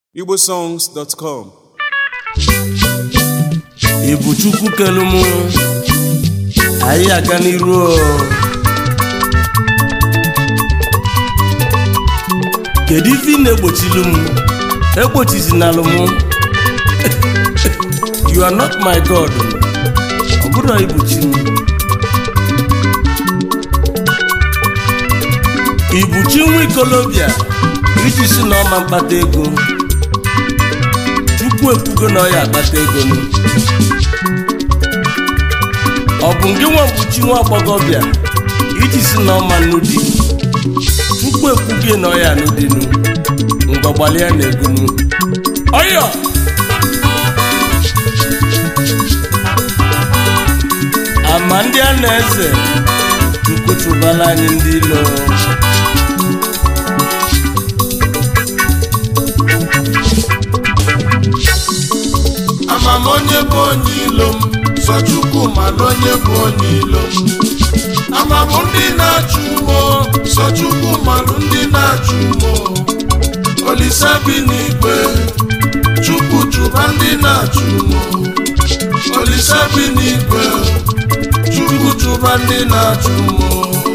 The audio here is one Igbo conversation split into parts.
igbosongs.com ị bụ chukwu kelu mụ anyị aga n'iru o. kedu ife ị na-egbochilu m egbochizinalụ m you are not my god ọ bụrụ ibuchi m ibuchi nwa ikolobịa iji si na ọma mkpata ego chukwu ekwugo na ọ ya akpata ego nụ ọ bụ nke nwa mkpuchi nwa agbọghọbịa iji si na ọma nnu di chukwu ekwugo na ọ ya anụ dinu ngọgbalịa na egonu ọyọ ama ndị a na-eze chukwu chụbala anyị ndị ilo amam onye bụ onye ilo m sọ chukwu mana onye bụ onye ilo m amam ndị na-achụ umo sọ chukwu malụ ndị na-achụ umo olise bi n'igwe chukwu chụba ndị na-achụ umo olise bi n'igwe chukwu chụba ndị na-achụ umo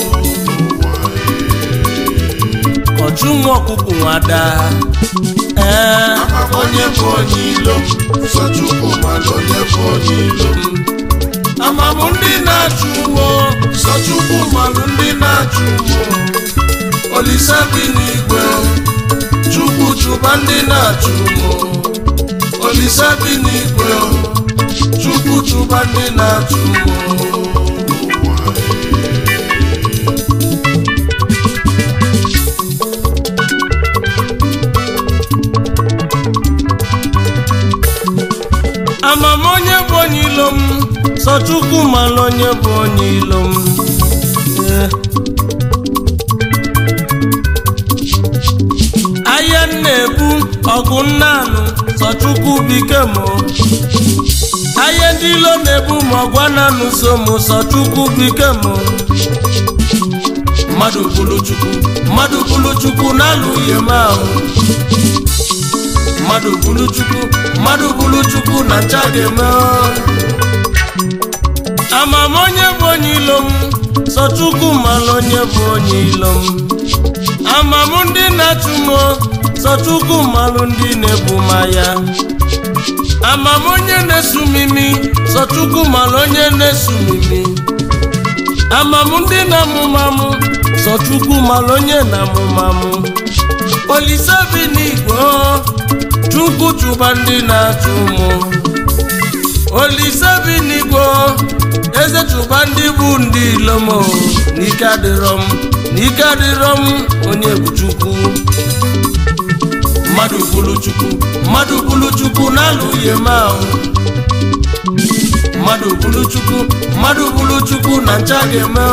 ọchụ nwa ọkụkụ nwada ee amam onye bụ onye ilo m sọ chukwu mana onye bụ onye ilo m amam ndị na-achụ umo sọ chukwu malụ ndị na-achụ umo olise bi n'igwe chukwu chụba ndị na-achụ umo olise bi n'igwe chukwu chụba ndị na-achụ umo ama m onye bụ onye ilo m sọ chukwu mara onye bụ onye ilo m Ee. ahịa m na-ebu ọgụ nnanụ sọ chukwu bike m ahịa ndị ilo na-ebu ma ọgụ ananụ so m sọ chukwu bike m mmadụ bụrụ chukwu mmadụ bụrụ chukwu na-alụ ihe m ahụ mmadụ bụrụ chukwu mmadụ bụrụ chukwu na ncha ga-eme ama m onye bụ onye ilo m sọ chukwu mara onye bụ onye ilo m ama m ndị na-achụ m sọ chukwu malụ ndị na-ebu m ya ama m onye na-esu m imi sọ chukwu mara onye na-esu m imi ama m ndị na-amụma m sọ chukwu mara onye na-amụma m olise bi n'igwe chukwu chụba ndị na-achụ mụ olise bi n'igwe eze chụba ndị bụ ndị ilomo n'ike adịrọ m n'ike adịrọ m onye bụ chukwu mmadụ bụrụ chukwu mmadụ bụrụ chukwu na-alụghị m ahụ mmadụ bụrụ chukwu mmadụ bụrụ chukwu na ncha ga-eme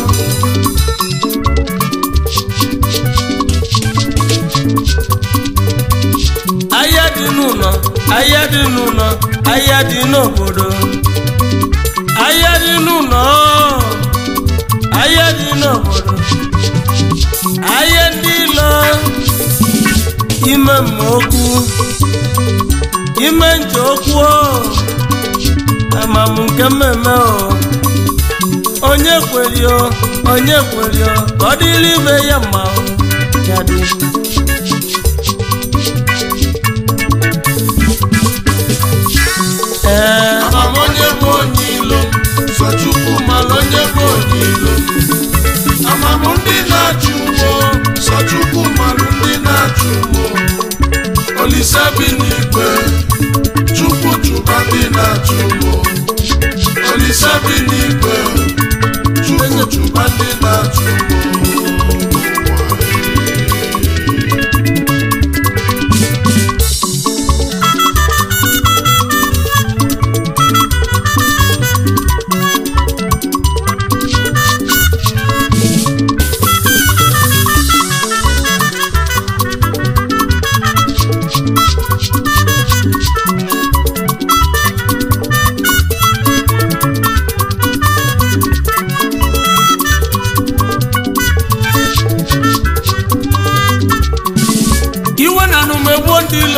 ahịa dị n'ụlọ ahịa dị n'ụlọ ahịa dị n'obodo ahịa dị n'ụlọ ahịa dị n'obodo ahịa ndị ilo ime mmaokwu ime nje okwu amam nke mmemme o onye kweri o onye kweri o ka ọ dịrị ibe ya mma o ya dị ee amam onye bụ onye ilo sọ chukwu malụ onye bụ onye ilo amam ndị na-achụ ugbo sọ chukwu malụ ndị na-achụ ugbo olise bi n'igwe chukwu chụba ndị na-achụ ugbo olise bi n'igwe chukwu chụba ndị na-achụ ugbo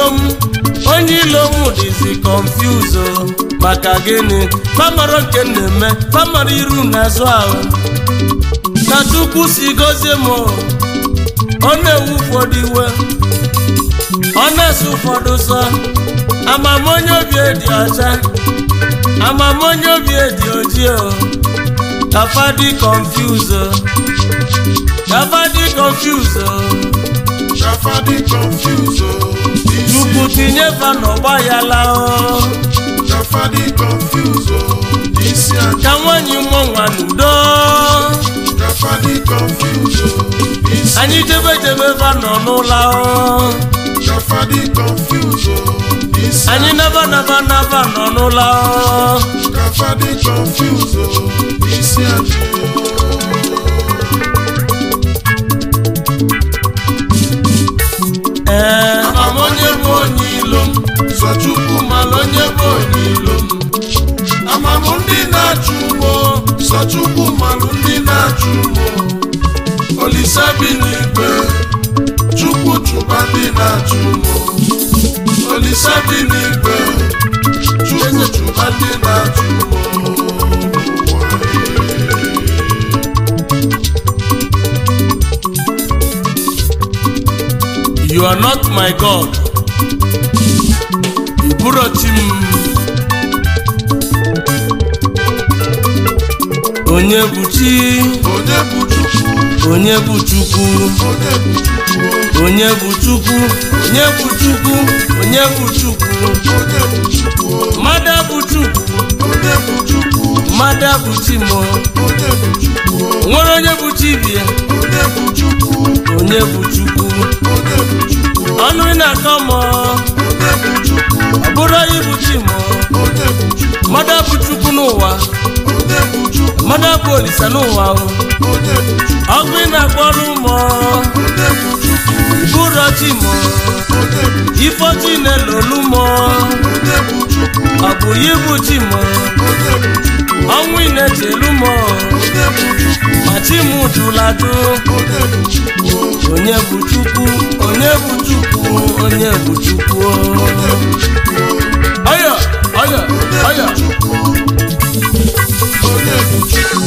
ilom onye ilom dịzi confuse maka gịnị famara nke m na-eme famara iru n'azụ ahụ ka chukwu si gozie m ọ na-ewu ụfọdụ iwe ọ na-ese ụfọdụ sọ amamonye obi dị ọcha amamonye obi dị ojii o kafa dị confuse o kafa dị confuse o Kafa dị confuse o. N'isi chukwu tinye fa n'ọgba ya laa o Kafa dị confuse o. N'isi aja. ka nwanyị mụọ nwa n'udo Kafa dị confuse o. N'isi anyị jebe jebe fa nọ n'ụlọ o Kafa dị confuse o. N'isi anyị naba naba naba nọ n'ụlọ o Kafa dị confuse o. N'isi aja. ee Amamonye bụ onye ilo m. Sọ Chukwu mara onye bụ onye ilo m. Amamụ ndị na-achụ ugbo. Sọ Chukwu mara ndị na-achụ ugbo. Olise bi n'igwe. Chukwu chụba ndị na-achụ ugbo. Olise bi n'igwe. Chukwu chụba ndị na-achụ ugbo. you are not my god iburo chi m onye bụ chi Onye bụ Chukwu? onye bụ chukwu Onye bụ Chukwu? onye bụ chukwu onye bụ chukwu onye bụ chukwu Onye bụ Chukwu? mmadụ bụ chukwu Onye bụ Chukwu? mmadụ bụ chi m Onye bụ Chukwu? nwere onye bụ chi bie Onye bụ Chukwu? onye bụ chukwu Onye bụ Chukwu? ọnụ ị na-akọ m ọ Onye bụ Chukwu? bụrụ onye bụ chi m Onye bụ Chukwu? mmadụ bụ chukwu n'ụwa Onye bụ Chukwu? mmadụ bụ olise n'ụwa o Onye bụ Chukwu? ọgụ ị na-akpọrọ ụmụ Onye bụ Chukwu? bụrụ chi m Onye bụ ifeochi na-elolu m Onye bụ Chukwu? ọ bụ ya bụ chi m Onye bụ Chukwu? ọnwụ ị na-echelu m Onye bụ Chukwu? ma chi m jụladụ Onye bụ Chukwu? onye bụ chukwu onye bụ chukwu onye bụ chukwu Onye bụ Chukwu? ọya ọya ọya Chukwu? Onye bụ Chukwu?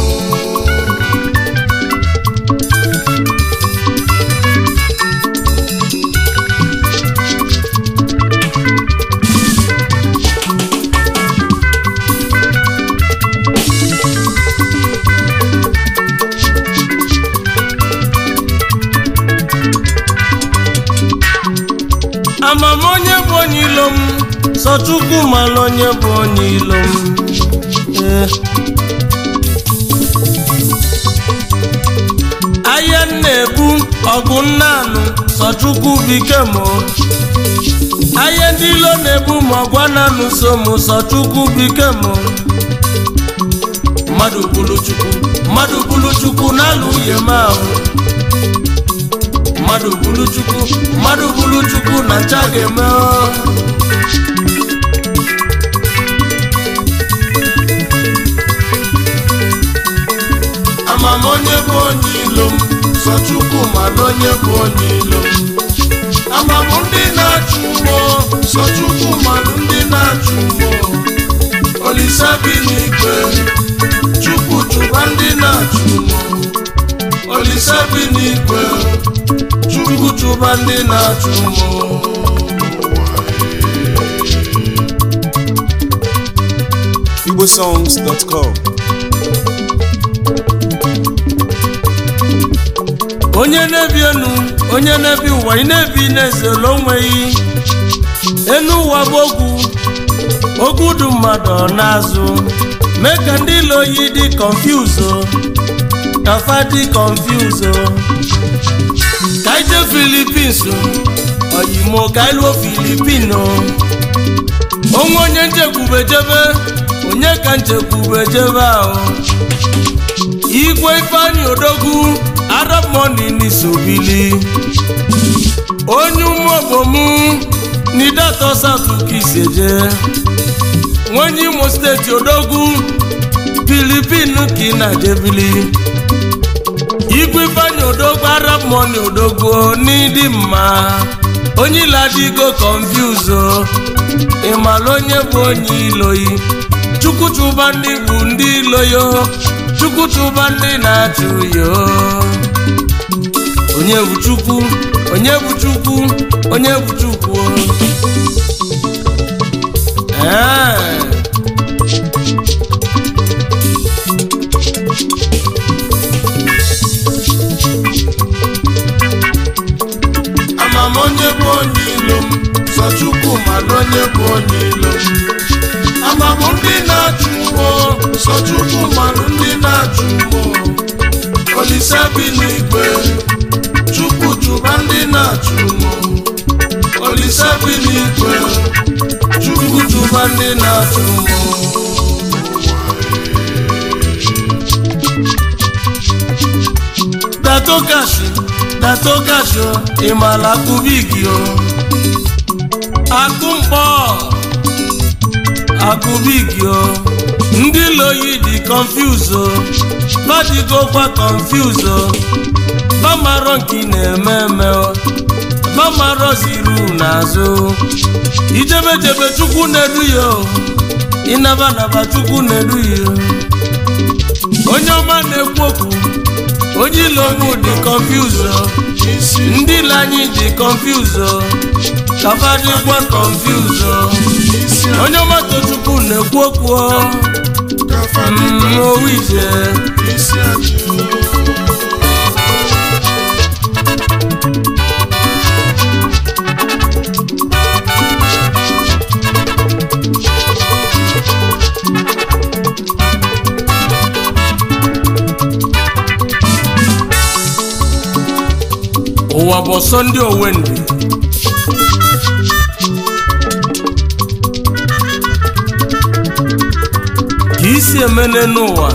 amama onye bụ onye ilo m sọ chukwu mara onye bụ onye ilo m Ee. ahịa m na-ebu ọgụ nnanụ sọ chukwu bike m ahịa ndị ilo na-ebu ma ọgwa nanụ so m sọ chukwu bike m mmadụ bụrụ chukwu mmadụ bụrụ chukwu na-alụ ihe m ahụ mmadụ bụrụ chukwu mmadụ bụrụ chukwu na ncha ga-eme ọ. Amam onye bụ onye ilo m sọ Chukwu mana onye bụ onye ilo m Amam ndị na-achụ ugbo sọ Chukwu mana ndị na-achụ ugbo Olise bi n'igwe Chukwu chụba ndị na-achụ ugbo Olise bi n'igwe Chukwu chụba ndị na-achụ ugbo igbosongs.com onye na-ebi enu onye na-ebi ụwa ị na-ebi na-ezelo onweghị enu ụwa bụ ogwu ogwu du mmadụ ọ n'azụ mee ka ndị ilo yi dị konfuzo kafa dị konfuzo ka ije filipins oyimo ka iluo filipino onwe onye nchekwube jebe onye ka nchekwube jebe ahụ igwe ifeanyị odogwu arab money n'isobili onye ụmụobomu n'idato south kiseje nwenye imo steeti odogwu filipin ka ị na-jebili igwe ifeanyị odogwu arab money odogwu n'ịdị mma onye ilo adịgo confuse o ịmala onye bụ onye iloyi chukwu chụba ndị bụ ndị iloyo chukwu chụba ndị na-achụ yo onye bụ chukwu onye bụ chukwu onye bụ chukwu ee amam onye bụ onye ilo m sọ chukwu mana onye bụ onye ilo m amam ndị na-achụ ụgbọ sọ chukwu mana ndị na-achụ ụgbọ olise bi n'igwe chukwu chụba ndị na-achụ ụgbọ olise bi n'igwe chukwu chụba ndị na-achụ ụgbọ datogashi datogashi o ịmala akụbigi o akụ mkpọ akụbigi o ndị loyi dị confuse o badigokwa confuse o bamarọ nke ị na-eme eme o bamarọ ziru n'azụ ijebejebe chukwu na-edu ya o ịnabanaba chukwu na-edu ya o onye ọma na-ekwu okwu onye ilomu dị confuse o isi ndị ile anyị dị confuse o kafa dịkwa confuse o isi onye ọma tochukwu na-ekwu okwu o kafa Mm, dịka owu ije isi achị ụwa bụ ọsọ ndị owendị ka isi emene n'ụwa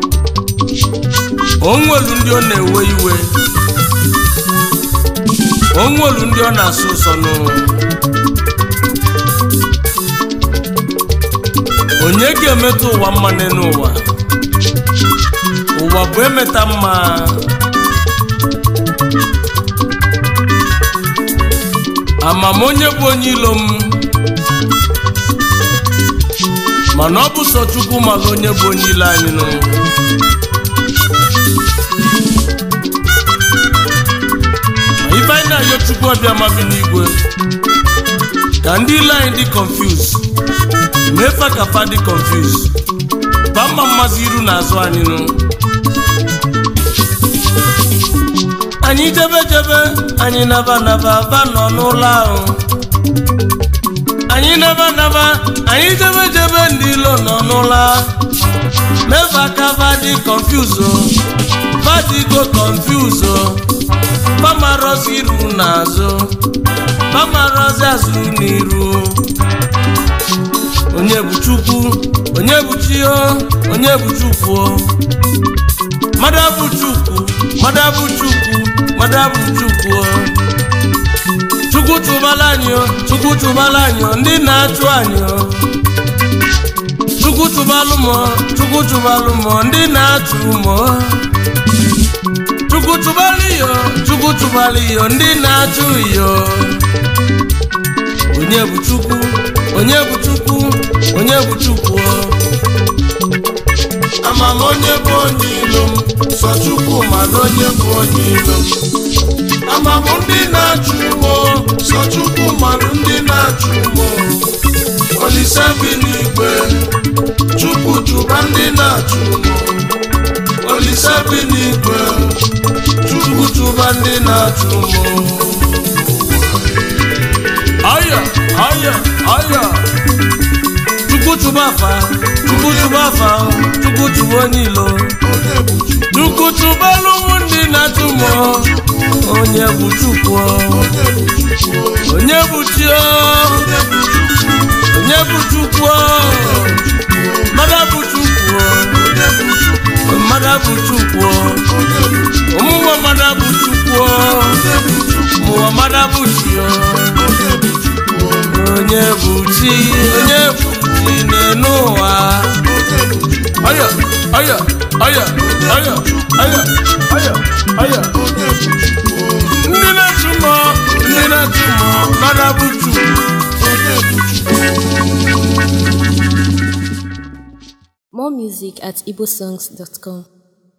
onwelu ndị ọ na-ewe iwe onwelu ndị ọ na-asụ ụsọ n'ụwa onye ga-emetụ ụwa mma n'ụwa ụwa bụ emeta mma amam onye bụ onye ilo m mana ọ bụ sọ chukwu maka onye bụ onye ilo anyị nụ Ma ife anyị na-ayọ chukwu ọbịa ma bi n'igwe ka ndị ilo anyị dị confuse mefa ka fa dị confuse ba mma mmazi iru na azụ anyị nụ anyị jebe jebe anyị naba naba ba nọ n'ụlọ ahụ anyị naba naba anyị jebe jebe ndị ilo nọ n'ụlọ meva kava dị confuse o vadigo confuse o pamarozi iru n'azụ pamarozi azụ n'iru onye bụ chukwu onye bụ chi o onye bụ chukwu o mmadụ abụ chukwu mmadụ abụ chukwu mmadụ abụ chukwu o. chukwu chụbala anyị o chukwu chụbala anyị o ndị na-achụ anyị o chukwu chụbalụ m o chukwu chụbalụ m o ndị na-achụ m o chukwu chụbalụ iyo chukwu chụbalụ iyo ndị na-achụ iyo onye bụ chukwu onye bụ chukwu onye bụ chukwu o. amam onye bụ onye ilo m sọ chukwu mana onye bụ onye ilo m amam ndị na-achụ ụgbọ sọ chukwu mana ndị na-achụ ụgbọ olise bi n'igwe chukwu chụba ndị na-achụ ụgbọ olise bi n'igwe chukwu chụba ndị na-achụ ụgbọ Aya, aya, aya. Chukwu chụba afa, Chukwu chụba afa, Chukwu chụba onye ilo. onye bụ chukwu Chukwu chụba alụmụ ndị na-achụ mọ. Onye bụ Chukwu, onye bụ chukwu onye bụ Chi, onye bụ chukwu onye bụ Chukwu, mmadụ bụ Chukwu, onye bụ chukwu mmadụ bụ Chukwu, onye bụ chukwu ụmụnwa mmadụ bụ Chukwu, onye bụ chukwu ụmụnwa mmadụ bụ Chi, onye bụ chukwu onye bụ Chi, onye bụ Chi n'enu ụwa. onye bụ chukwu Aya, aya, aya, aya, aya, aya, aya. onye bụ chukwu Ndị na-achụ mmụọ, ndị na-achụ mmụọ, More music at igbosongs.com.